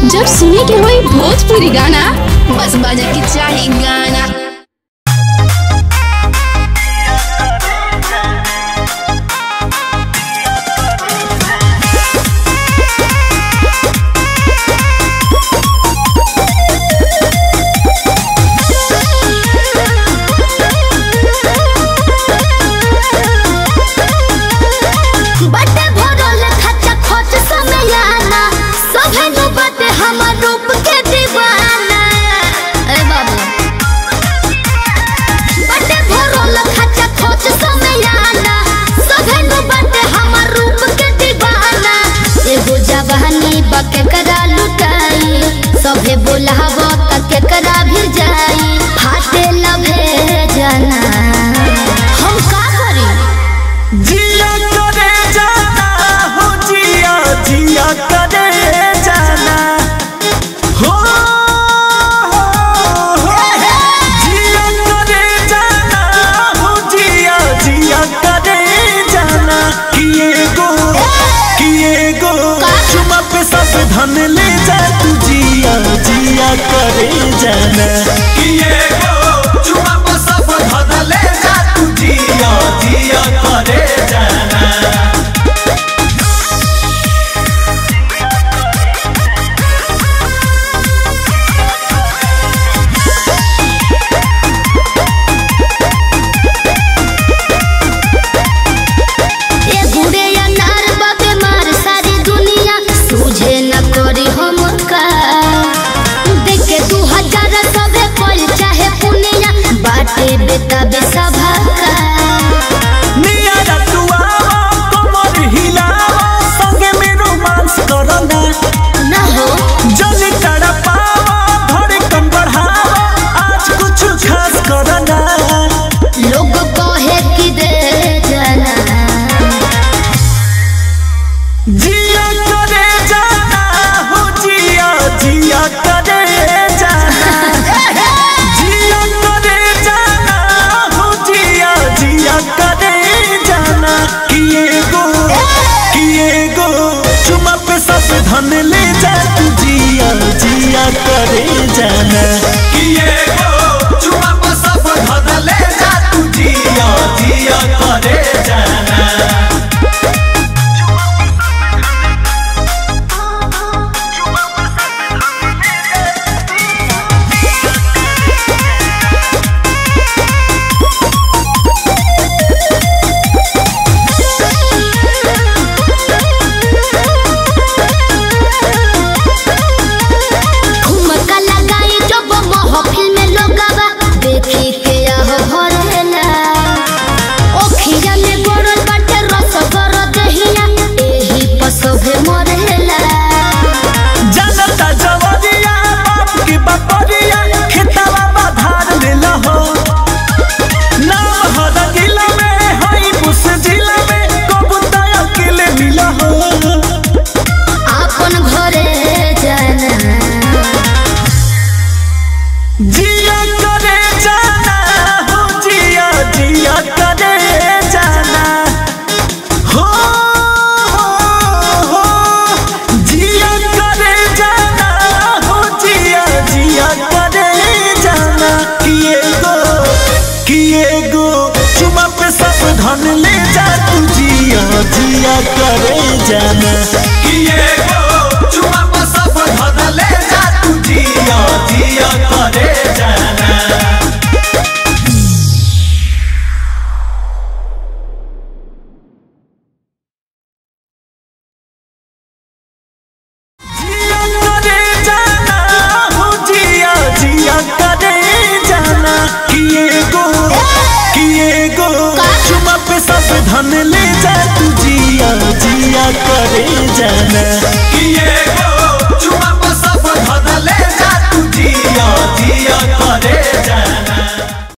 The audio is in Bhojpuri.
जब सुने के होई भोजपुरी गाना बस बजे के चाही गाना बटे भरल खच्चा खोच समयाना सभे नु बटे हमर रूप के दीवाना ए बाबू बटे भरल खच्चा खोच समयाना सभे नु बटे हमर रूप के दीवाना एगो जवानी बके करा लुटाई सभे बोलाव त के करा भी जाई फाटे लभे जाना हम का करी जिया करे जाना हो जिया जिया करे जाना हो हो, हो। जिया करे जाना हो जिया जिया करे जाना किए गो किए गो चुमा पे सब धन ले जा तू जिया जिया करे जाना किए गो चुमा पे सब धन ले जा तू जिया जिया करे जाना ए गुड़े अनार बाबे मार सारी दुनिया सूझे न करी हम का देखे दू हजार सबे पल चाहे पुनिया बाटे बेटा बेसभा का नियारा तू आवा कमर हिलावा संगे में रोमांस करना न हो जल तड़पावा धड़कन बढ़ावा आज कुछ खास करना लोग कहे कि दे जाना जिया करे जाना हो जिया जिया करे जाना जिया करे जाना हो जिया जिया करे जाना किए गो किए गो चुमा पे सब धन ले जा तू जिया जिया करे जाना किए गो चुमा पे सब धन ले जा तू जिया जिया करे जाना ठुमका लगाई जब महफिल में लोगवा देखी के आह भरेला ओखिया में गोरल बाटे रस गर दहिया एही पसभे मरेला जनता जवरिया बाप की बपरिया खेतवा बाधार लेला हो नाम हर जिला में हई बुस जिला में कबूता अकेले मिला हो आपन घरे जाना जिया करे जाना हो जिया जिया करे जाना हो हो हो जिया करे जाना हो जिया जिया करे जाना किए गो किए गो चुमा पे सब धन ले जा तू जिया जिया करे जाना किए गो चुमा पे सब धन ले जा तू जिया जिया करे जाना जिया करे जाना हो जिया जिया करे जाना किए गो किए गो चुमा पे सब धन ले जा तू जिया जिया करे जाना किए गो चुमा पे सब धन ले जा तू जिया जिया करे